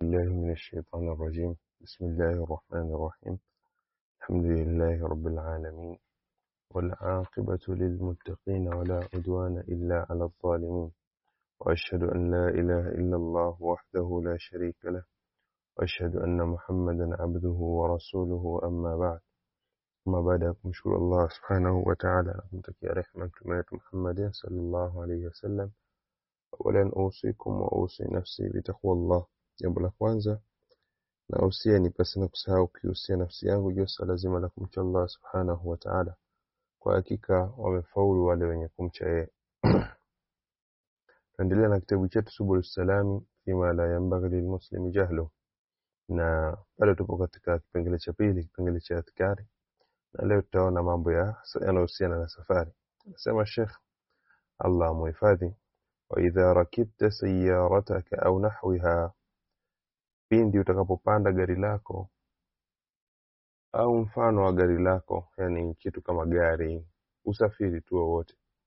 بالله من الشيطان الرجيم بسم الله الرحمن الرحيم الحمد لله رب العالمين والعاقبة للمتقين ولا عدوان إلا على الظالمين وأشهد أن لا إله إلا الله وحده لا شريك له وأشهد أن محمدا عبده ورسوله أما بعد أما بعد kumshukuru Allah subhanahu wa ta'ala na kumtakia rehema mtume wetu Muhammad sallallahu alayhi wasallam awalan usikum wa usi nafsi bitaqwa Allah jambo la kwanza na usia ni pasi na kusahau kiusia nafsi yangu juu swala zima la kumcha Allah subhanahu wa ta'ala kwa hakika wamefaulu wale wenye kumcha yeye tuendelea na kitabu chetu subul salami fima la yanbaghi lilmuslimi jahlu na bado tupo katika kipengele cha pili kipengele cha adhkari na leo tutaona mambo ya yanayohusiana na safari anasema Sheikh Allah muhifadhi wa idha rakibta sayyarataka au nahwiha pindi utakapopanda gari lako au mfano wa gari lako yani kitu kama gari usafiri tu wowote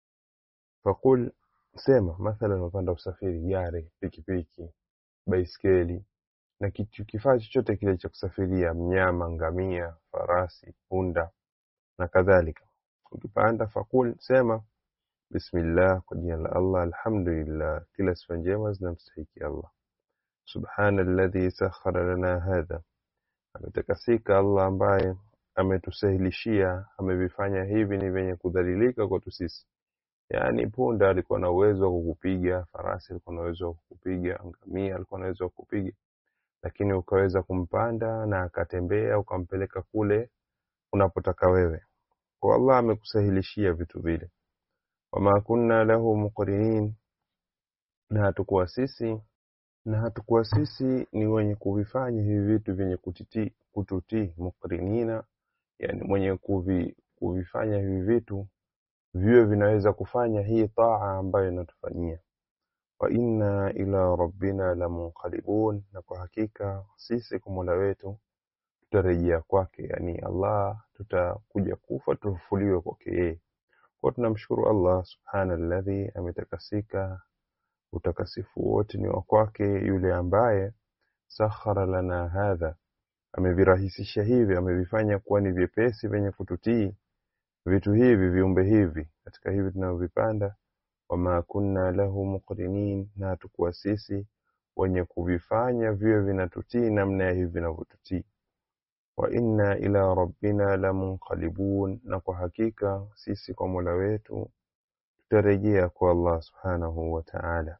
fakul sema mathalan unapanda usafiri gari pikipiki baiskeli na kitu kifaa chochote kile cha kusafiria mnyama ngamia farasi punda na kadhalika ukipanda fakul sema bismillah kwa jina la Allah alhamdulillah kila sifa njema zinamstahiki Allah subhana alladhi sakhara lana hadha ametakasika Allah ambaye ametusahilishia amevifanya hivi ni vyenye kudhalilika kwetu sisi yaani punda alikuwa na uwezo wa kukupiga farasi alikuwa na uwezo wa kukupiga ngamia alikuwa na uwezo wa kukupiga lakini ukaweza kumpanda na akatembea ukampeleka kule unapotaka wewe kwa Allah amekusahilishia vitu vile wama kunna lahu muqrinin na hatukuwa sisi na hatukuwa sisi ni wenye kuvifanya hivi vitu vyenye kutiti kututii muqrinina yani mwenye kuvi, kuvifanya hivi vitu viwe vinaweza kufanya hii taa ambayo inatufanyia wa inna ila rabbina lamunqalibun na kwa hakika sisi kwa Mola wetu tutarejea kwake yani Allah tutakuja kufa tufufuliwe kwake yeye kwa tunamshukuru Allah subhana alladhi ametakasika utakasifu wote ni wa kwake yule ambaye sakhara lana hadha amevirahisisha hivi amevifanya kuwa ni vyepesi vyenye kututii vitu hivi viumbe hivi katika hivi tunavyovipanda wama kunna lahu muqrinin na hatukuwa sisi wenye kuvifanya viwe vinatutii namna ya hivi vinavyotutii wa inna ila rabbina lamunqalibun na kwa hakika sisi kwa Mola wetu tutarejea kwa Allah subhanahu wa ta'ala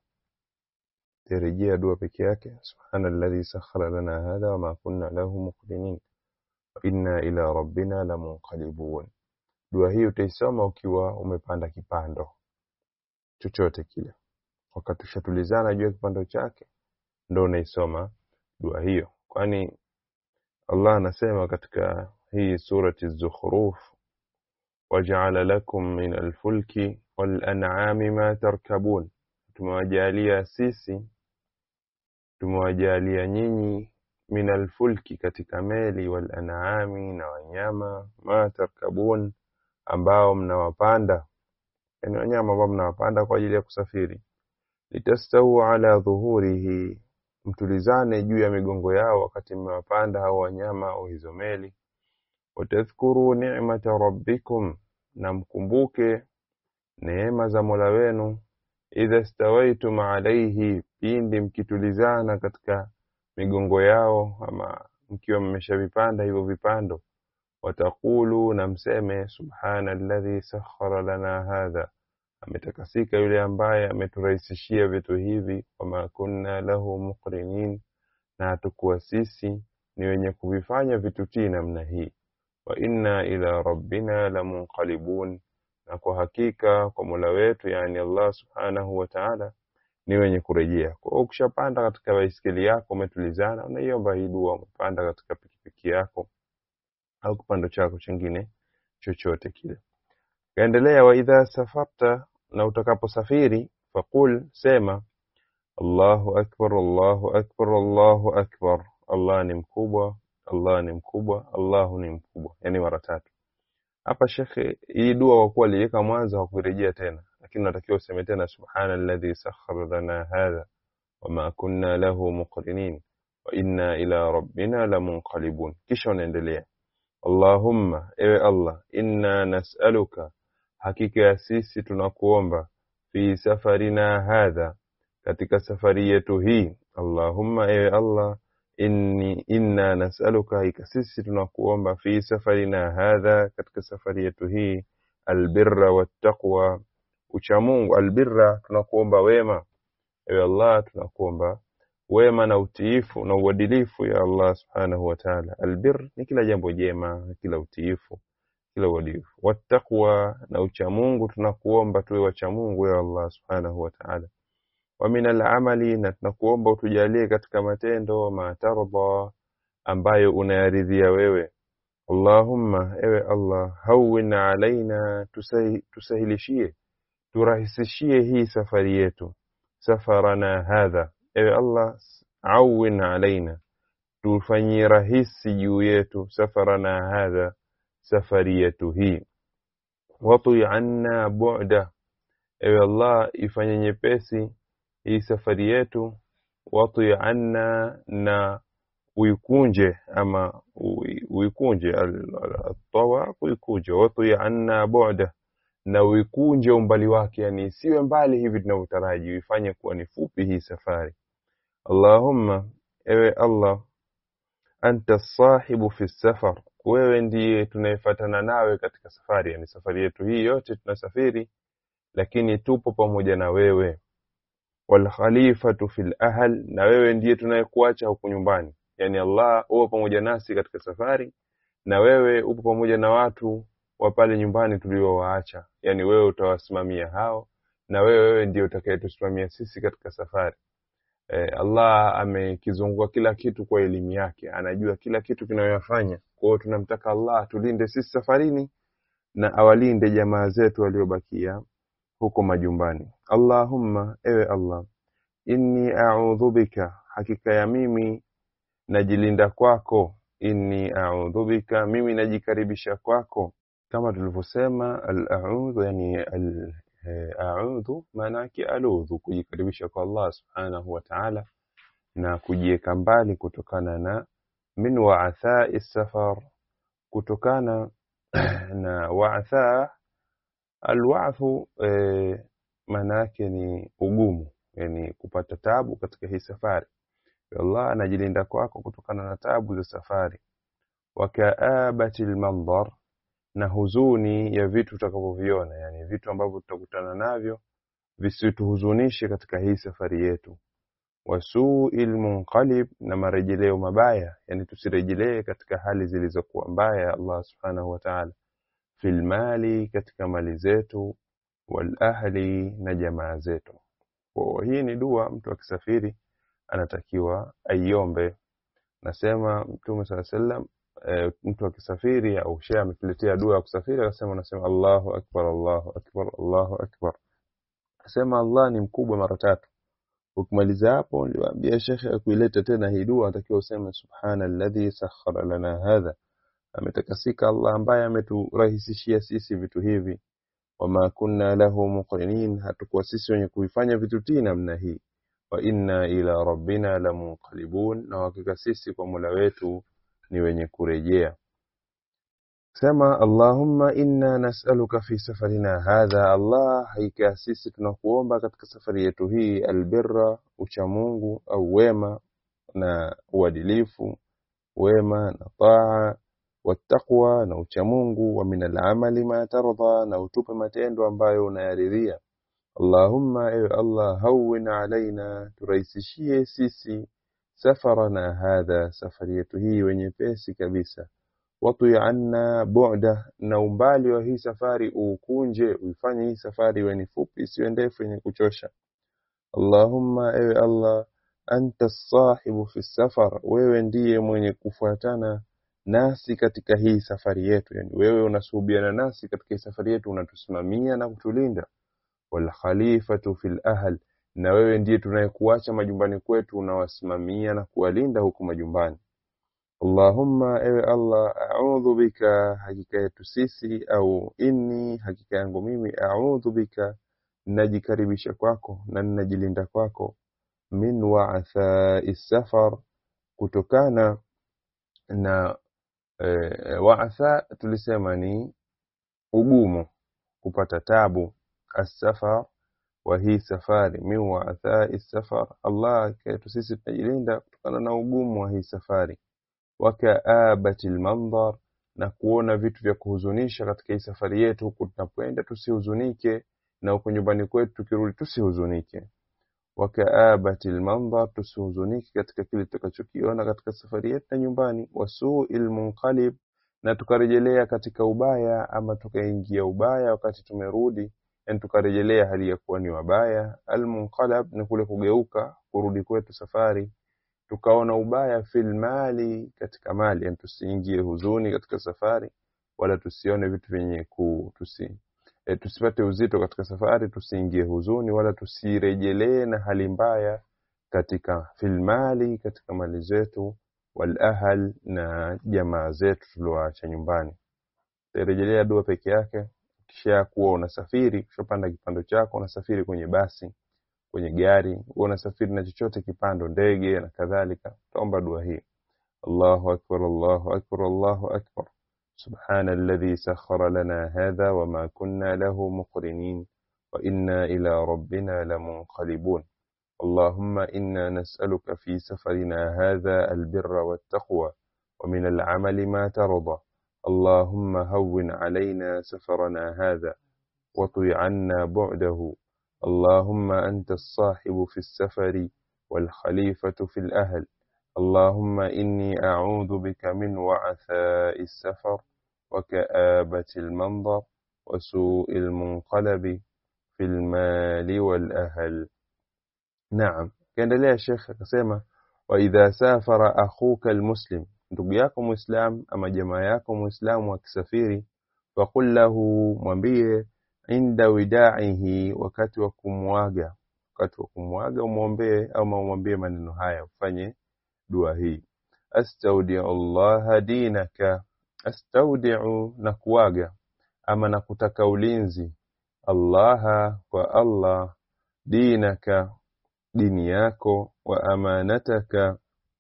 tutarejea dua peke yake subhana alladhi sakhara lana hadha wama kunna lahu muqrinin wa inna ila rabbina lamunqalibun dua hii utaisoma ukiwa umepanda kipando chochote kile wakati ushatulizana juu ya kipando chake ndo unaisoma dua hiyo kwani Allah anasema katika hii surati Zukhruf waja'ala lakum min alfulki wal an'ami ma tarkabun tumewajalia sisi tumewajalia nyinyi min alfulki katika meli wal an'ami na wanyama ma tarkabun ambao mnawapanda yani wanyama ambao mnawapanda kwa ajili ya kusafiri litastawu ala dhuhurihi mtulizane juu ya migongo yao wakati mmewapanda hao wanyama au hizo meli watadhkuru ni'mata rabbikum na mkumbuke neema za Mola wenu idha stawaitum alayhi pindi mkitulizana katika migongo yao ama mkiwa mmeshavipanda hivyo vipando watakulu na mseme subhana alladhi sakhara lana hadha ametakasika yule ambaye ameturahisishia vitu hivi wama kunna lahu muqrinin na hatukuwa sisi ni wenye kuvifanya vitutii namna hii wa inna ila rabbina lamunqalibun na kwa hakika kwa Mola wetu yani Allah subhanahu wa ta'ala ni wenye kurejea kwa hiyo ukishapanda katika baiskeli yako umetulizana unaiomba hii dua umepanda katika pikipiki yako au kipando chako chingine chochote kile kaendelea wa idha safarta na utakaposafiri faqul sema Allahu akbar Allahu akbar Allahu akbar Allah ni mkubwa Allah ni mkubwa Allahu ni mkubwa yani mara tatu hapa shekhe hii dua kwa kuwa aliweka mwanzo hakuirejea tena lakini unatakiwa useme tena subhana alladhi sakhkhara lana hadha wama kunna lahu muqrinin wa inna ila rabbina lamunqalibun kisha unaendelea Allahumma ewe Allah inna nas'aluka hakika ya sisi tunakuomba fi safarina hadha katika safari yetu hii Allahumma ewe Allah inni inna nas'aluka hakika sisi tunakuomba fi safarina hadha katika safari yetu hii albirra wattaqwa uchamungu albirra tunakuomba wema ewe Allah tunakuomba wema na utiifu na uadilifu ya Allah subhanahu wa ta'ala albir ni kila jambo jema kila utiifu kila uadilifu wattaqwa na uchamungu tunakuomba tuwe wachamungu ya Allah subhanahu wa ta'ala wa min al'amali na tunakuomba utujalie katika matendo matardha ambayo unayaridhia wewe Allahumma ewe Allah hawwin alaina tusahi, tusahilishie turahisishie hii safari yetu safarana hadha ewe Allah awin alaina tufanyie rahisi juu yetu safarana hadha safari yetu hii watui anna bu'da ewe Allah ifanye nyepesi hii safari yetu watui anna na uikunje ama ui- uikunje atawa uikunje watui anna bu'da na uikunje umbali wake yani isiwe mbali hivi tunavyotaraji uifanye kuwa ni fupi hii safari Allahumma ewe Allah anta sahibu fi safar wewe ndiye tunayefuatana nawe katika safari yani safari yetu hii yote tunasafiri lakini tupo pamoja na wewe wal khalifatu fil ahl na wewe ndiye tunayekuacha huku nyumbani yani Allah upo pamoja nasi katika safari na wewe upo pamoja na watu wa pale nyumbani tuliowaacha yani wewe utawasimamia hao na wewe wewe ndiye utakayetusimamia sisi katika safari eh, Allah amekizunguka kila kitu kwa elimu yake, anajua kila kitu kinayoyafanya. Kwa hiyo tunamtaka Allah atulinde sisi safarini na awalinde jamaa zetu waliobakia huko majumbani. Allahumma, ewe Allah, inni a'udhu bika, hakika ya mimi najilinda kwako. Inni a'udhu bika, mimi najikaribisha kwako, kama tulivyosema al-a'udhu, yani al eh, a'udhu maana yake aludhu, kujikaribisha kwa Allah subhanahu wa ta'ala na kujiweka mbali kutokana na min wa'athai safar, kutokana na wa'atha alwa'thu eh, maana yake ni ugumu, yani kupata tabu katika hii safari. Ya Allah anajilinda kwako kutokana na tabu za safari. Wa ka'abati almandhar, na huzuni ya vitu tutakavyoviona, yani vitu ambavyo tutakutana navyo visituhuzunishe katika hii safari yetu. Wasuil munqalib, na marejeleo mabaya, yani tusirejelee katika hali zilizokuwa mbaya ya Allah subhanahu wa ta'ala. Fil mali, katika mali zetu, wal ahli, na jamaa zetu. Kwa hii ni dua mtu akisafiri anatakiwa aiombe. Nasema Mtume sala sallam e, mtu akisafiri au shehe ametuletea dua ya kusafiri, akasema unasema Allahu akbar, Allahu akbar, Allahu akbar. Asema Allah ni mkubwa mara tatu. Ukimaliza hapo, niliwaambia shekhe akuileta tena hii dua, atakiwa useme subhana alladhi sakhara lana hadha, ametakasika Allah ambaye ameturahisishia sisi vitu hivi. Wama kunna lahu muqrinin, hatukuwa sisi wenye kuifanya vitu tii namna hii. Wa inna ila rabbina lamunqalibun, na hakika sisi kwa Mola wetu ni wenye kurejea. Sema Allahumma inna nas'aluka fi safarina hadha, Allah hakika sisi tunakuomba katika safari yetu hii albirra, uchamungu au wema na uadilifu, wema na taa, wattaqwa na uchamungu, wa min al'amali ma tardha, na utupe matendo ambayo unayaridhia. Allahumma, ewe Allah, hawwin alaina, turahisishie sisi safarana hadha, safari yetu hii wenye pesi kabisa watui anna bu'da, na umbali wa hii safari uukunje, uifanye hii safari iwe ni fupi, isiwe ndefu yenye kuchosha. Allahumma, ewe Allah, anta sahibu fi safar, wewe ndiye mwenye kufuatana nasi katika hii safari yetu, yani wewe unasuhubiana nasi katika hii safari yetu, unatusimamia na kutulinda. Wal khalifatu fil ahl, na wewe ndiye tunayekuacha majumbani kwetu, unawasimamia na kuwalinda huku majumbani. Allahumma, ewe Allah, a'udhu bika, hakika yetu sisi, au inni, hakika yangu mimi, a'udhu bika, najikaribisha kwako na ninajilinda kwako, min wa'athai safar, kutokana na e, waatha tulisema ni ugumu kupata tabu asafar wa hii safari min waathai safar Allah kwetu sisi tunajilinda kutokana na ugumu wa hii safari wakaabati lmandhar na kuona vitu vya kuhuzunisha katika hii safari yetu huku tunapoenda tusihuzunike na huku nyumbani kwetu tukirudi tusihuzunike wakaabati lmandhar tusihuzunike katika kile tutakachokiona katika safari yetu na nyumbani wasui lmunqalib na tukarejelea katika ubaya ama tukaingia ubaya wakati tumerudi yani tukarejelea hali ya kuwa ni wabaya almunqalab ni kule kugeuka kurudi kwetu safari tukaona ubaya fil mali katika mali yani tusiingie huzuni katika safari wala tusione vitu vyenye ku tusi e, tusipate uzito katika safari tusiingie huzuni wala tusirejelee na hali mbaya katika fil mali katika mali zetu wal ahl na jamaa zetu tulioacha nyumbani rejelea dua peke yake kisha kuwa unasafiri ushapanda kipando chako unasafiri kwenye basi kwenye gari huwa unasafiri na chochote kipando ndege na kadhalika utaomba dua hii Allahu akbar Allahu akbar Allahu akbar سبحان الذي سخر لنا هذا وما كنا له مقرنين وإنا إلى ربنا لمنقلبون اللهم إنا نسألك في سفرنا هذا البر والتقوى ومن العمل ما ترضى اللهم هون علينا سفرنا هذا وطي عنا بعده اللهم أنت الصاحب في السفر والخليفة في الأهل اللهم إني أعوذ بك من وعثاء السفر وكآبة المنظر وسوء المنقلب في المال والأهل نعم كان ليه الشيخ akasema وإذا سافر أخوك المسلم ndugu yako muislam ama jamaa yako muislamu akisafiri faqul lahu mwambie inda widaihi wakati wa kumwaga wakati wa kumwaga umwombee au umwambie maneno haya ufanye dua hii astaudiu Allah dinaka astaudiu na kuaga ama na kutaka ulinzi allaha kwa Allah dinaka dini yako wa amanataka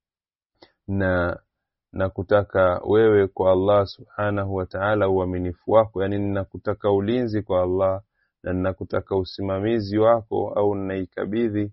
na na kutaka wewe kwa Allah subhanahu wa ta'ala uaminifu wako yani ninakutaka ulinzi kwa Allah na ninakutaka usimamizi wako au ninaikabidhi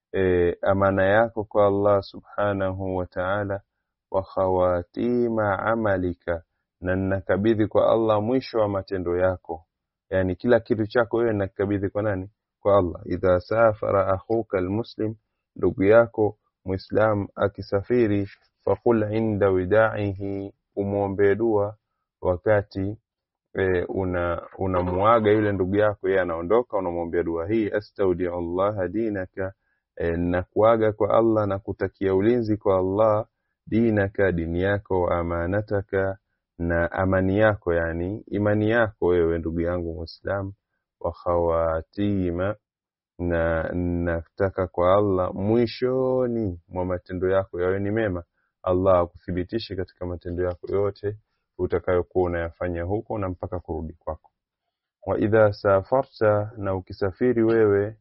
e, amana yako kwa Allah subhanahu wa ta'ala wa khawatima amalika na ninakabidhi kwa Allah mwisho wa matendo yako yani kila kitu chako wewe ninakabidhi kwa nani kwa Allah idha safara akhuka almuslim ndugu yako muislam akisafiri faqul inda widaihi umwombee dua wakati e, una unamuaga yule ndugu yako yeye anaondoka unamwombea dua hii astaudiu Allah dinaka e, na kuaga kwa Allah na kutakia ulinzi kwa Allah dinaka dini yako wa amanataka na amani yako yani imani yako wewe ndugu yangu muislam wa khawatima na nataka kwa Allah mwishoni mwa matendo yako yawe ni mema Allah akuthibitishe katika matendo yako yote utakayokuwa unayafanya huko na mpaka kurudi kwako wa idha safarta na ukisafiri wewe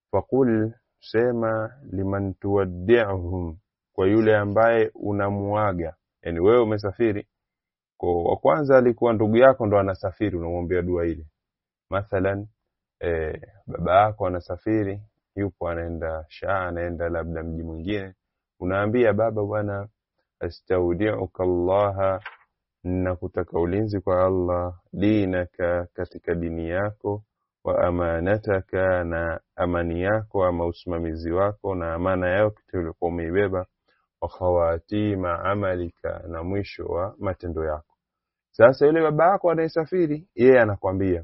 faqul sema liman tuwaddi'uhum kwa yule ambaye unamuaga yani wewe umesafiri kwa wa kwanza alikuwa ndugu yako ndo anasafiri unamwombea dua ile mathalan e, baba yako anasafiri yupo anaenda shaa anaenda labda mji mwingine unaambia baba bwana astaudiuka allaha nakutaka ulinzi kwa Allah dinaka katika dini yako wa amanataka na amani yako ama usimamizi wako na amana yako kitu ulikuwa umeibeba wa khawatima amalika na mwisho wa matendo yako sasa yule baba yako anayesafiri yeye anakwambia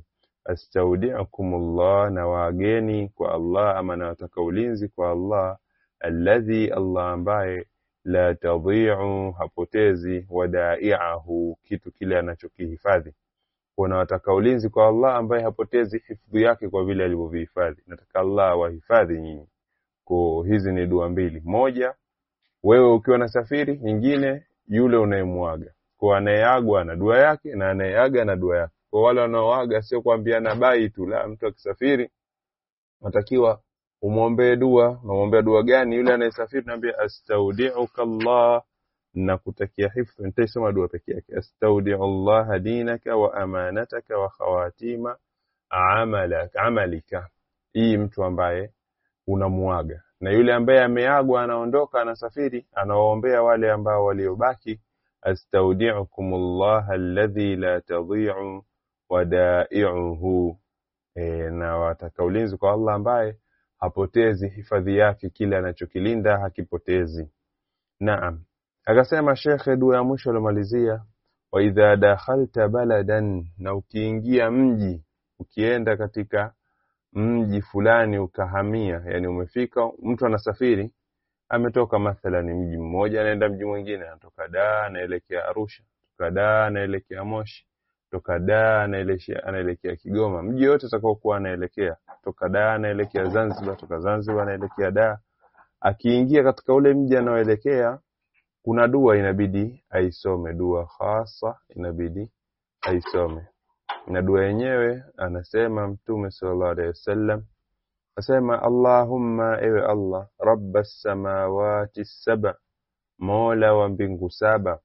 astaudiukumullah na wageni kwa Allah ama nawataka ulinzi kwa Allah alladhi Allah ambaye la tadhi'u hapotezi wadai'ahu kitu kile anachokihifadhi kuna wataka ulinzi kwa Allah ambaye hapotezi hifadhi yake kwa vile alivyovihifadhi nataka Allah wahifadhi nyinyi kwa hizi ni dua mbili moja wewe ukiwa na safiri nyingine yule unayemwaga kwa anayeagwa na dua yake na anayeaga na dua yake kwa wale wanaoaga sio kuambiana bai tu la mtu akisafiri natakiwa umwombee dua unamwombea dua gani yule anayesafiri naambia astaudiuka Allah na kutakia hifdhi nitaisoma dua peke yake astaudiu Allah dinaka wa amanataka wa khawatima amalaka amalika hii mtu ambaye unamuaga na yule ambaye ameagwa anaondoka anasafiri anawaombea wale ambao waliobaki astaudiukum Allah alladhi la tadhi'u wadai'uhu e, na wataka ulinzi kwa Allah ambaye hapotezi hifadhi yake kile anachokilinda hakipotezi naam akasema shekhe dua ya mwisho alomalizia wa idha dakhalta baladan na ukiingia mji ukienda katika mji fulani ukahamia yani umefika mtu anasafiri ametoka mathalan mji mmoja anaenda mji mwingine anatoka Dar anaelekea Arusha toka Dar anaelekea Moshi toka Dar anaelekea anaelekea Kigoma mji yote atakaokuwa anaelekea toka Dar anaelekea Zanzibar toka Zanzibar anaelekea Dar akiingia katika ule mji anaoelekea kuna dua inabidi aisome dua hasa inabidi aisome na dua yenyewe anasema mtume sallallahu alaihi wasallam asema Allahumma ewe Allah rabbas samawati saba mola wa mbingu saba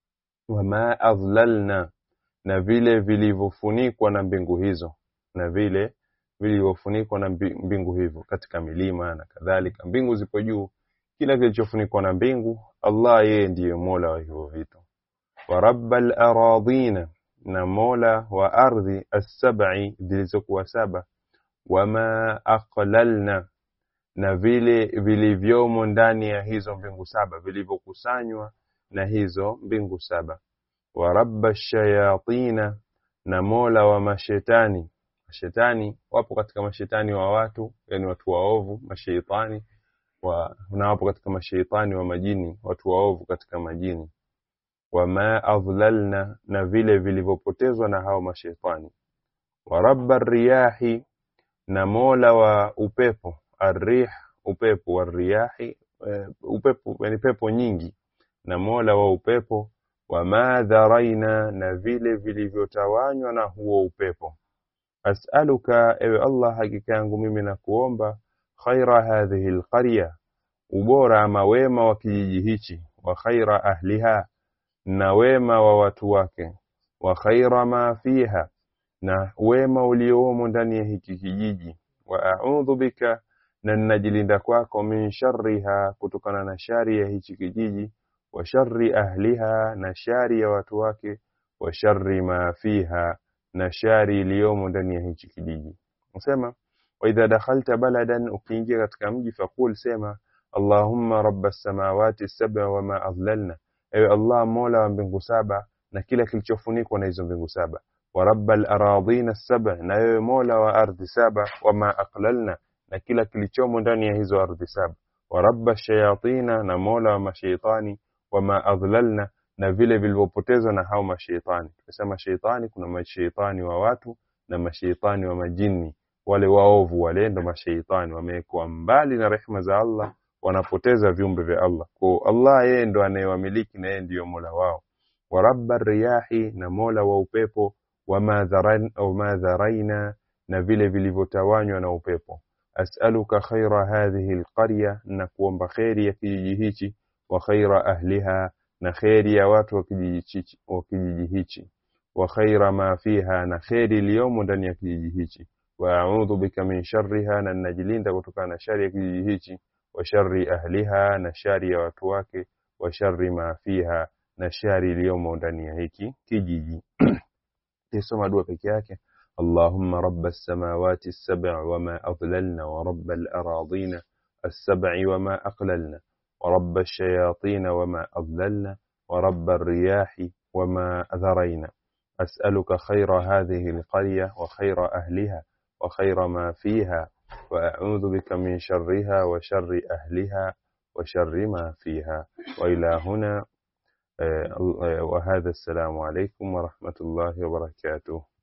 wama adhlalna na vile vilivyofunikwa na mbingu hizo na vile vilivyofunikwa na mbingu hivyo katika milima na kadhalika mbingu zipo juu kila kilichofunikwa na mbingu Allah yeye ndiye mola wa hivyo vitu wa rabbal aradhina na mola wa ardhi as-sab'i zilizokuwa saba wama aqlalna na vile vilivyomo ndani ya hizo mbingu saba vilivyokusanywa na hizo mbingu saba wa rabba shayatina na mola wa mashetani mashetani wapo katika mashetani wa watu yani watu waovu mashaitani wa, na wapo katika mashaitani wa majini watu waovu katika majini wama adhlalna na vile vilivyopotezwa na hao mashaitani wa rabba riyahi na mola wa upepo arrih upepo wa riyahi uh, upepo yani pepo nyingi na mola wa upepo wama dharaina na vile vilivyotawanywa na huo upepo as'aluka ewe Allah hakika yangu mimi na kuomba khaira hadhihi alqarya ubora ama wema wa kijiji hichi wa khaira ahliha na wema wa watu wake wa khaira ma fiha na wema uliomo ndani ya hiki kijiji wa a'udhu bika na ninajilinda kwako min sharriha kutokana na shari ya hichi kijiji wa sharri ahliha na shari ya watu wake wa sharri ma fiha na shari iliyomo ndani ya hichi kijiji nasema wa idha dakhalta baladan ukiingia katika mji faqul sema allahumma rabbas samawati sab'a wama adlalna ewe allah mola wa mbingu saba na kila kilichofunikwa na hizo mbingu saba wa rabbal aradhina sab'a na ewe mola wa ardhi saba wama aqlalna na kila kilichomo ndani ya hizo ardhi saba wa rabba shayatina na mola wa mashaitani wama adhlalna na vile vilivyopotezwa na hao mashaitani tukisema shaitani kuna mashaitani wa watu na mashaitani wa majini wale waovu wale ndo mashaitani wamewekwa mbali na rehema za Allah wanapoteza viumbe vya Allah kwa Allah yeye ndo anayewamiliki na yeye ndiyo mola wao wa rabba riyahi na mola wa upepo wama dharaina na vile vilivyotawanywa na upepo as'aluka khaira hadhihi alqarya na kuomba khairi ya kijiji hichi wa khaira ahliha na khairi ya watu wa kijiji wa kijiji hichi wa khaira ma fiha na khairi iliyomo ndani ya kijiji hichi wa a'udhu bika min sharriha na najilinda kutokana na shari ya kijiji hichi wa sharri ahliha na shari ya watu wake wa sharri ma fiha na shari iliyomo ndani ya hiki kijiji tisoma dua peke yake اللهم رب السماوات السبع وما أضللنا ورب الأراضين السبع وما أقللنا ورب الشياطين وما أضللنا ورب الرياح وما ذرينا أسألك خير هذه القرية وخير أهلها وخير ما فيها وأعوذ بك من شرها وشر أهلها وشر ما فيها وإلى هنا وهذا السلام عليكم ورحمة الله وبركاته